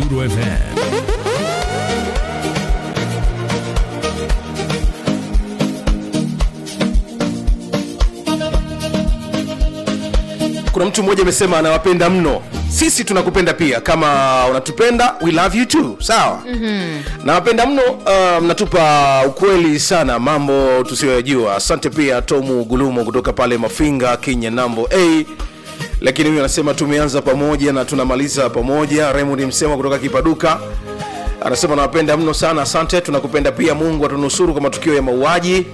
Nuru FM. kuna mtu mmoja amesema anawapenda mno sisi tunakupenda pia kama unatupenda we love you too sawa mm-hmm. nawapenda mno uh, mnatupa ukweli sana mambo tusiyoyajua asante pia tomu gulumo kutoka pale mafinga kenya nambo a lakini huyu anasema tumeanza pamoja na tunamaliza pamoja raymond msema kutoka kipaduka anasema nawapenda mno sana asante tunakupenda pia mungu atunusuru kwa matukio ya mauaji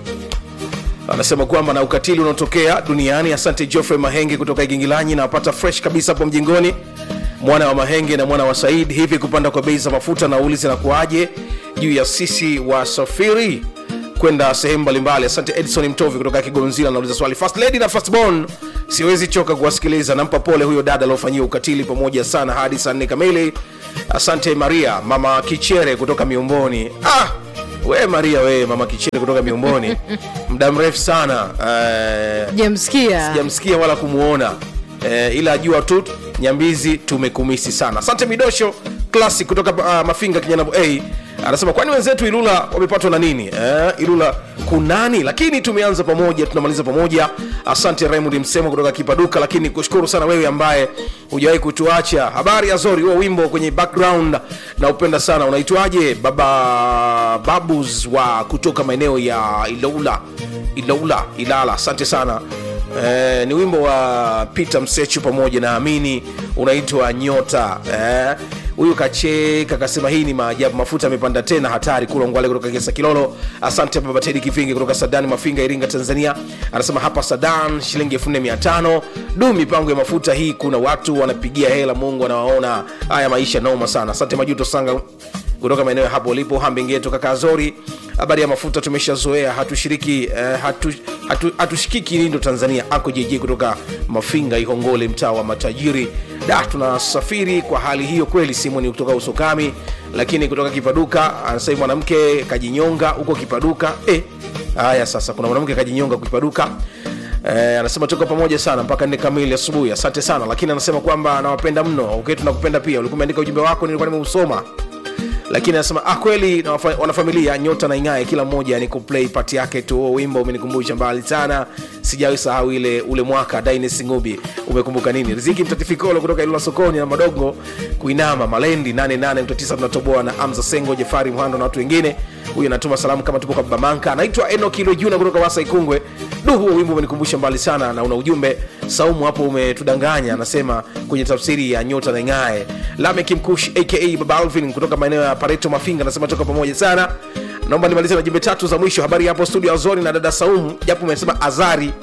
anasema kwamba na ukatili unaotokea duniani asante geoffrey mahenge kutoka igingilanyi na wapata fresh kabisa hapo mjingoni mwana wa mahenge na mwana wa said hivi kupanda kwa bei za mafuta nauli zinakuaje juu ya sisi wasafiri kwenda sehemu mbalimbali asante edison mtovi kutoka kigonzila anauliza swali first lady na firstborn siwezi choka kuwasikiliza nampa pole huyo dada aliofanyia ukatili pamoja sana hadi saa nne kamili asante maria mama kichere kutoka miumboni ah! we maria we mama kichere kutoka miumboni muda mrefu sana eh, jamsikia sijamsikia wala kumuona eh, ila ajua tu nyambizi tumekumisi sana asante midosho classic kutoka uh, mafinga kinyanabo a anasema kwani wenzetu ilula wamepatwa na nini eh, ilula kunani lakini tumeanza pamoja tunamaliza pamoja asante raymond msemo kutoka kipaduka lakini kushukuru sana wewe ambaye hujawahi kutuacha habari ya zori huo wimbo kwenye background na upenda sana unaitwaje baba babus wa kutoka maeneo ya iloula iloula ilala asante sana Eh, ni wimbo wa peter msechu pamoja na amini unaitwa nyota eh, huyu kacheka akasema hii ni maajabu mafuta amepanda tena hatari kula ngwale kutoka kesa kilolo asante baba tedi kivingi kutoka sadani mafinga iringa tanzania anasema hapa sadan shilingi 45 du mipango ya mafuta hii kuna watu wanapigia hela mungu anawaona haya maisha noma sana asante majuto sanga kutoka maeneo ya hapo ulipo hambingeto kakazori habari ya mafuta tumeshazoea hatushiriki eh, hatu, hatu, hatushikiki lindo tanzania ako jj kutoka mafinga ihongole mtaa wa matajiri da tunasafiri kwa hali hiyo kweli simoni kutoka usukami lakini kutoka kipaduka anasema mwanamke kajinyonga huko kipaduka eh, haya sasa kuna mwanamke kajinyonga kipaduka Eh, anasema tuko pamoja sana mpaka nne kamili asubuhi asante sana lakini anasema kwamba anawapenda mno okay tunakupenda pia ulikuwa umeandika ujumbe wako nilikuwa nimeusoma lakini anasema ah, kweli na wafa- wanafamilia nyota na ing'ae kila mmoja ni kuplay pati yake tu huo wimbo umenikumbusha mbali sana sijawahi sahau ile ule mwaka Dynasty ngubi umekumbuka nini riziki mtatifikolo kutoka ilula sokoni na madogo kuinama malendi 88.9 tunatoboa na amza sengo jefari mhando na watu wengine huyu anatuma salamu kama tupo kwa bamanka anaitwa enokilo juna kutoka wasa ikungwe du huo wimbo umenikumbusha mbali sana na una ujumbe saumu hapo umetudanganya anasema kwenye tafsiri ya nyota na ing'ae lamek mkush aka baba alvin kutoka maeneo ya pareto mafinga anasema toka pamoja sana naomba nimalize na jumbe tatu za mwisho habari hapo studio azori na dada saumu japo umesema azari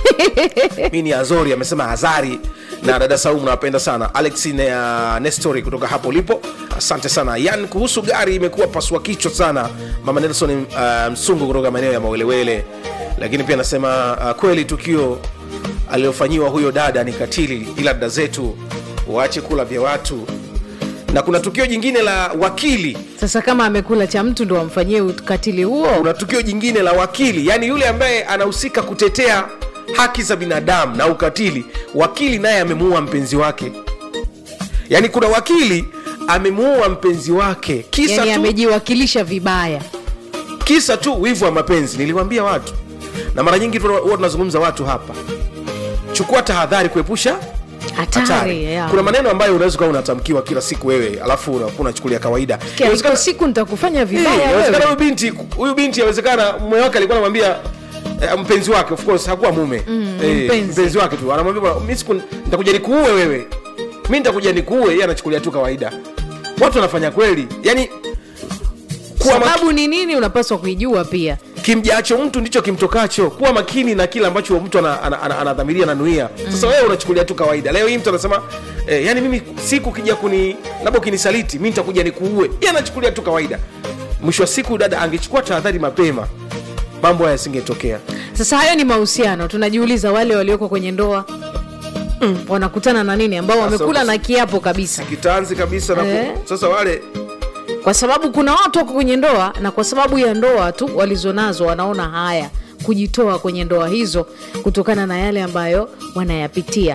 mi ni azori amesema azari na dada saumu nawapenda sana alex na nestori kutoka hapo ulipo asante sana yan kuhusu gari imekuwa pasua kichwa sana mama nelson uh, msungu kutoka maeneo ya mawelewele lakini pia anasema uh, kweli tukio aliyofanyiwa huyo dada ni katili ila dada zetu waache kula vya watu na kuna tukio jingine la wakili sasa kama amekula cha mtu ndo amfanyie ukatili huo kuna tukio jingine la wakili yaani yule ambaye anahusika kutetea haki za binadamu na ukatili wakili naye amemuua mpenzi wake yaani kuna wakili amemuua mpenzi wake kisa yani tu amejiwakilisha vibaya kisa tu wivu wa mapenzi niliwambia watu na mara nyingi tuna- huwa tunazungumza watu hapa chukua tahadhari kuepusha hatari hatari yeah. kuna maneno ambayo unaweza ukawa unatamkiwa kila siku wewe alafu unakuwa unachukulia kawaida Kia, iko Inawezekana- siku nitakufanya Eh, vibaya inawezekana wewe. huyu binti huyu binti inawezekana mume wake alikuwa anamwambia eh, mpenzi wake of course hakuwa mume Mm, Eh, mpenzi. mpenzi wake tu anamwambia bwana, mimi siku nitakuja nikuue wewe mi nitakuja nikuue yeye anachukulia tu kawaida watu wanafanya kweli yani kuwa maki, sababu ni nini unapaswa kuijua pia kimjacho mtu ndicho kimtokacho kuwa makini na kile ambacho mtu anadhamiria ana, ana, ana, ana nanuia sasa wewe unachukulia tu kawaida leo hii mtu anasema eh, yani mimi siku kija kuni labda ukinisaliti mi nitakuja nikuue yeye anachukulia tu kawaida mwisho wa siku dada angechukua tahadhari mapema mambo haya yasingetokea sasa hayo ni mahusiano tunajiuliza wale walioko kwenye ndoa mm, wanakutana na nini ambao wamekula uko- na kiapo kabisa kitanzi kabisa na Eh. ku- sasa wale kwa sababu kuna watu wako kwenye ndoa na kwa sababu ya ndoa tu walizonazo wanaona haya kujitoa kwenye ndoa hizo kutokana na yale ambayo wanayapitia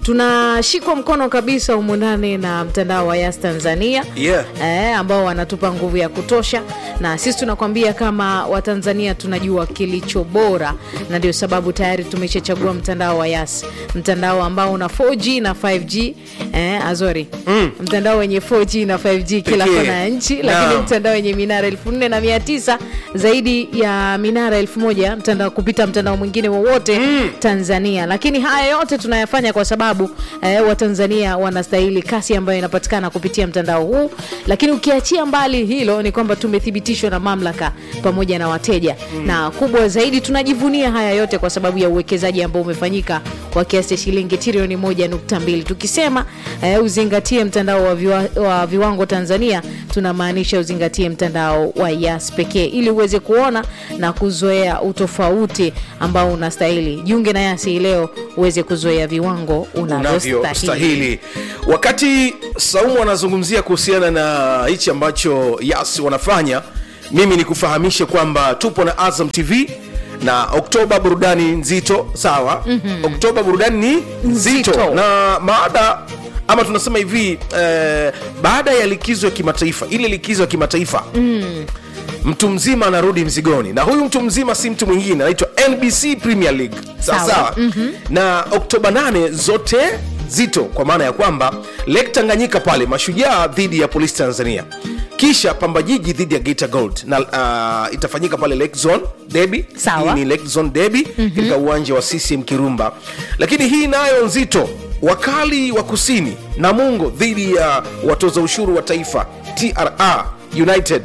tunashikwa mkono kabisa humu ndani na mtandao wa Yas Tanzania Yeah. eh, ambao wanatupa nguvu ya kutosha, na sisi tunakwambia kama Watanzania tunajua kilicho bora, na ndio sababu tayari tumeshachagua mtandao wa Yas, mtandao ambao una 4G na 5G eh, azori mm. mtandao wenye 4G na 5G kila Pekee. kona ya nchi, lakini Naam. mtandao wenye minara elfu nne na mia tisa zaidi ya minara elfu moja mtandao kupita mtandao mwingine wowote Tanzania. Lakini haya yote tunayafanya kwa sababu eh, Watanzania wanastahili kasi ambayo inapatikana kupitia mtandao huu. Lakini ukiachia mbali hilo, ni kwamba tumethibitishwa na mamlaka pamoja na wateja, na kubwa zaidi tunajivunia haya yote kwa sababu ya uwekezaji ambao umefanyika kwa kiasi cha shilingi trilioni moja nukta mbili. Tukisema eh, uzingatie mtandao wa, viwa, wa viwango Tanzania, tunamaanisha uzingatie mtandao wa Yas pekee ili uweze kuona na kuzoea utofauti ambao unastahili. Jiunge na Yas hii leo uweze kuzoea viwango unavyostahili. unavyostahili wakati saumu anazungumzia kuhusiana na hichi ambacho yas wanafanya mimi nikufahamishe kwamba tupo na azam tv na oktoba burudani nzito sawa mm-hmm. oktoba burudani ni nzito, Nzito. na maada ama tunasema hivi eh, baada ya likizo ya kimataifa ile likizo ya kimataifa mm. mtu mzima anarudi mzigoni na huyu mtu mzima si mtu mwingine anaitwa nbc premier league sawa Sawa. sawa mm-hmm. na oktoba 8 zote zito kwa maana ya kwamba lake tanganyika pale mashujaa dhidi ya polisi tanzania kisha pamba jiji dhidi ya Geita gold na uh, itafanyika pale lake zone debi Sawa. hii ni lake zone debi mm-hmm. katika uwanja wa ccm kirumba lakini hii nayo nzito wakali wa kusini namungo dhidi ya watoza ushuru wa taifa tra united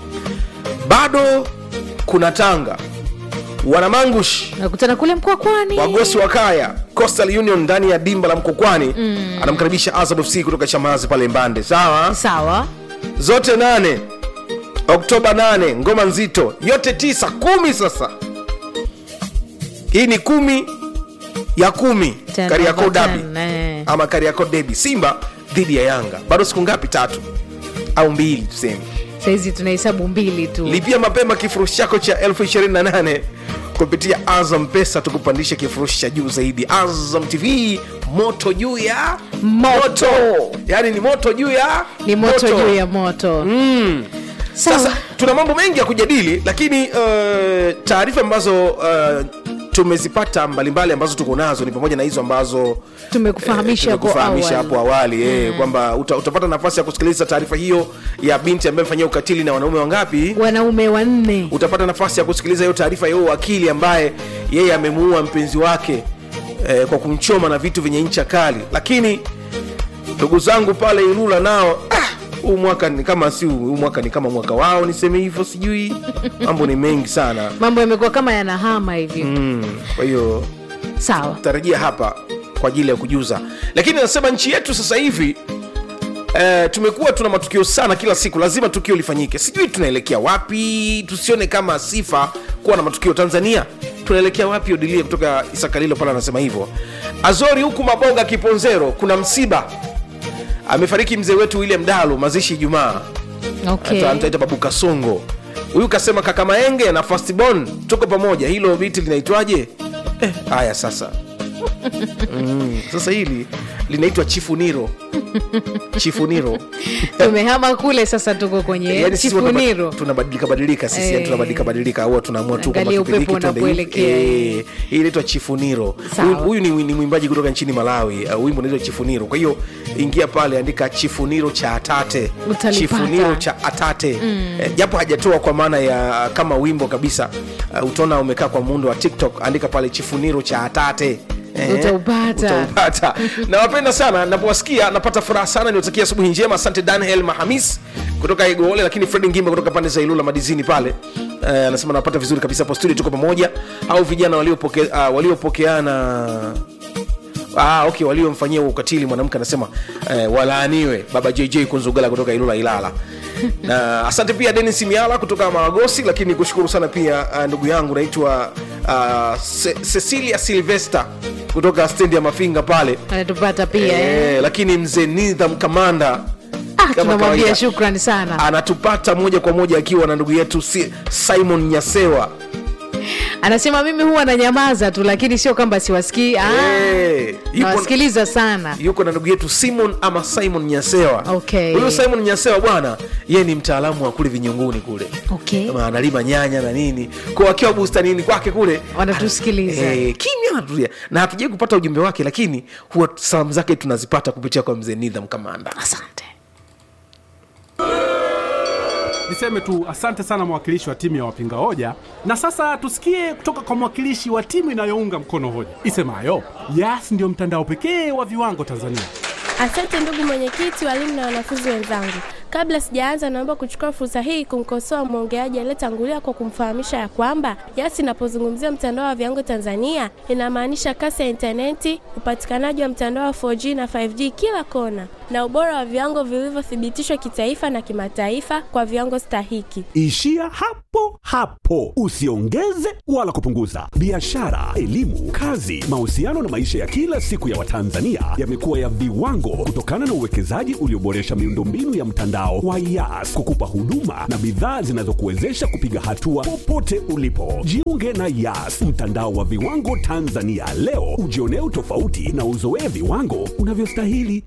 bado kuna tanga wanamangush nakutana kule Mkwakwani. wagosi wa kaya coastal union ndani ya dimba la mkokwani mm. anamkaribisha azam fc kutoka chamazi pale mbande sawa Sawa, zote nane oktoba 8 ngoma nzito yote tisa kumi sasa hii ni kumi ya kumi Ten kariako over dabi ten, eh. ama kariako debi simba dhidi ya yanga bado siku ngapi tatu au mbili tuseme saizi tunahesabu mbili tu. lipia mapema kifurushi chako cha 28 kupitia azam pesa tukupandisha kifurushi cha juu zaidi azam tv moto juu ya Moto. yaani ni moto juu ya Ni moto juu ya moto. mm. Sawa. sasa tuna mambo mengi ya kujadili lakini uh, taarifa ambazo uh, tumezipata mbalimbali ambazo tuko nazo ni pamoja na hizo ambazo Tumekufahamisha hapo tumekufahamisha awali. hapo awali eh, kwamba uta, utapata nafasi ya kusikiliza taarifa hiyo ya binti ambaye amefanyia ukatili na wanaume wangapi wanaume wanne utapata nafasi ya kusikiliza hiyo taarifa ya huyo wakili ambaye yeye amemuua mpenzi wake eh, kwa kumchoma na vitu vyenye ncha kali lakini ndugu zangu pale ilula nao ah, huu mwaka ni kama si huu mwaka ni kama mwaka wao niseme hivyo sijui mambo ni mengi sana mambo yamekuwa kama yanahama hivi mm, kwa hiyo sawa tarajia hapa kwa ajili ya kujuza lakini nasema nchi yetu sasa hivi Eh, tumekuwa tuna matukio sana kila siku lazima tukio lifanyike sijui tunaelekea wapi tusione kama sifa kuwa na matukio tanzania tunaelekea wapi odilie kutoka isakalilo pale anasema hivyo azori huku maboga kiponzero kuna msiba amefariki mzee wetu william dalu mazishi ijumaa okay. Ata- mtaita babu kasongo huyu kasema kaka maenge na fastbon tuko pamoja hilo biti linaitwaje Eh, haya sasa mm, sasa hili linaitwa chifuniro chifuniro tumehama kule sasa tuko kwenye Yaani sisi huwa chifuniro tunaba- tunabadilika badilika sisi yani Eh. tunabadilika badilika huwa tunaamua tu kwamba Angalia kipindi upepo hiki tuende hivi. unapoelekea. Eh, hii inaitwa chifuniro Sawa. Huyu- huyu ni, ni mwimbaji kutoka nchini malawi uh, wimbo unaitwa chifuniro kwa hiyo ingia pale andika chifuniro cha atate Utalipata. chifuniro cha atate eh, japo hajatoa kwa maana ya kama wimbo kabisa uh, utaona umekaa kwa muundo wa tiktok andika pale chifuniro cha atate Eh, Utaupata. utaupata nawapenda sana napowasikia napata furaha sana niwatakia asubuhi njema asante daniel mahamis kutoka igoole lakini fredi ngimba kutoka pande za ilula madizini pale Eh, anasema napata vizuri kabisa hapo studio tuko pamoja au vijana waliopoke, uh, waliopokeana Ah, okay waliomfanyia huo ukatili mwanamke anasema eh, walaaniwe baba jj kunzugala kutoka ilula ilala na asante pia denis miala kutoka maragosi lakini kushukuru sana pia uh, ndugu yangu naitwa uh, Ce- cecilia silvester kutoka stendi ya mafinga pale anatupata pia eh. eh, lakini mzee nidham kamanda ah, kama tunamwambia kawaida, shukrani sana anatupata moja kwa moja akiwa na ndugu yetu si, simon nyasewa anasema mimi huwa nanyamaza tu lakini sio kwamba siwasikii Ah, Eh, yupo- nawasikiliza sana yuko na ndugu yetu simon ama simon nyasewa Okay. huyu simon nyasewa bwana yeye ni mtaalamu wa kule vinyunguni kule okay. Kama analima nyanya na nini kwa akiwa bustanini kwake kule Wanatusikiliza. eh, kimya anatulia na hatujai kupata ujumbe wake lakini huwa salamu zake tunazipata kupitia kwa mzee nidham kamanda asante Niseme tu asante sana mwakilishi wa timu ya wapinga hoja, na sasa tusikie kutoka kwa mwakilishi wa timu inayounga mkono hoja isemayo Yas ndio mtandao pekee wa viwango Tanzania. Asante ndugu mwenyekiti, walimu na wanafunzi wenzangu. Kabla sijaanza, naomba kuchukua fursa hii kumkosoa mwongeaji aliyetangulia kwa kumfahamisha ya kwamba Yas inapozungumzia mtandao wa viwango Tanzania inamaanisha kasi ya intaneti, upatikanaji wa mtandao wa 4G na 5G kila kona, na ubora wa viwango vilivyothibitishwa kitaifa na kimataifa kwa viwango stahiki. Ishia hapo hapo, usiongeze wala kupunguza. Biashara, elimu, kazi, mahusiano na maisha ya kila siku ya Watanzania yamekuwa ya viwango kutokana na uwekezaji ulioboresha miundombinu ya mtandao wa Yas kukupa huduma na bidhaa zinazokuwezesha kupiga hatua popote ulipo. Jiunge na Yas, mtandao wa viwango Tanzania leo, ujionee utofauti na uzoee viwango unavyostahili.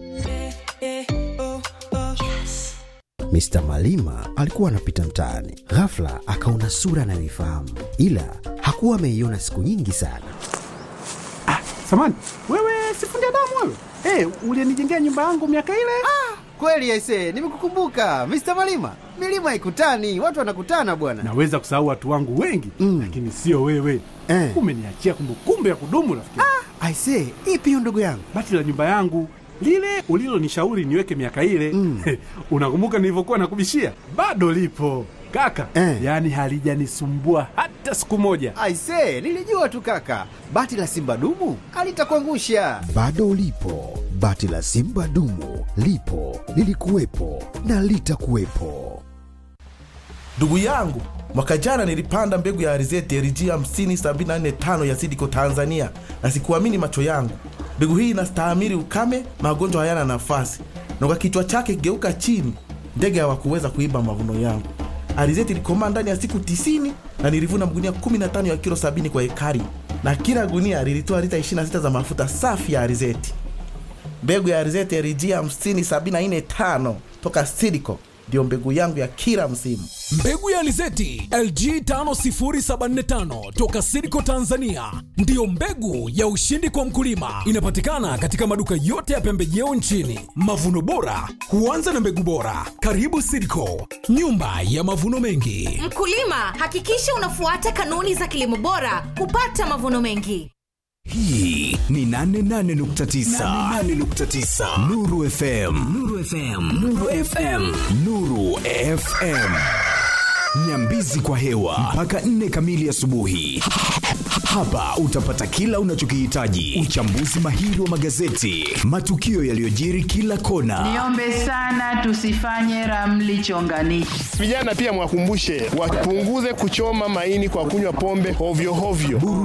Mr. Malima alikuwa anapita mtaani, ghafla akaona sura anayoifahamu, ila hakuwa ameiona siku nyingi sana. Samani wewe, sifundi damu wewe, hey, ulienijengea nyumba yangu miaka ile. Kweli aise, nimekukumbuka Mr. Malima. Milima haikutani, watu wanakutana bwana. Naweza kusahau watu wangu wengi Mm. lakini sio wewe Eh. umeniachia kumbukumbu ya kudumu rafiki. Aise, ipi hiyo ndugu yangu? Bati la nyumba yangu lile ulilonishauri niweke miaka ile Mm. unakumbuka nilivyokuwa nakubishia? Bado lipo kaka Eh. yaani halijanisumbua hata siku moja. Aise, nilijua tu kaka, bati la simba dumu alitakuangusha. Bado ulipo, bati la Simba dumu lipo, lilikuwepo na litakuwepo. Ndugu yangu, mwaka jana nilipanda mbegu ya alizeti LG 50745 ya Sidiko Tanzania, na sikuamini macho yangu. Mbegu hii inastahimili ukame, magonjwa hayana nafasi, na kwa kichwa chake geuka chini, ndege hawakuweza kuiba mavuno yangu. Alizeti ilikomaa ndani ya siku 90 na nilivuna magunia 15 ya kilo 70 kwa ekari, na kila gunia lilitoa lita 26 za mafuta safi ya alizeti. Mbegu ya alizeti LG 50745 toka Sidiko ndiyo mbegu yangu ya kila msimu. Mbegu ya alizeti LG 50745 toka Sidco Tanzania ndiyo mbegu ya ushindi kwa mkulima. Inapatikana katika maduka yote ya pembejeo nchini. Mavuno bora huanza na mbegu bora. Karibu Sidco, nyumba ya mavuno mengi. Mkulima, hakikisha unafuata kanuni za kilimo bora kupata mavuno mengi. hii ni 88.9 Nuru FM Nuru FM Nuru FM Nuru FM Nyambizi kwa hewa mpaka 4 kamili asubuhi. Hapa utapata kila unachokihitaji: uchambuzi mahiri wa magazeti, matukio yaliyojiri kila kona, Niombe sana tusifanye ramli chonganishi. Vijana pia mwakumbushe wapunguze kuchoma maini kwa kunywa pombe hovyo hovyo.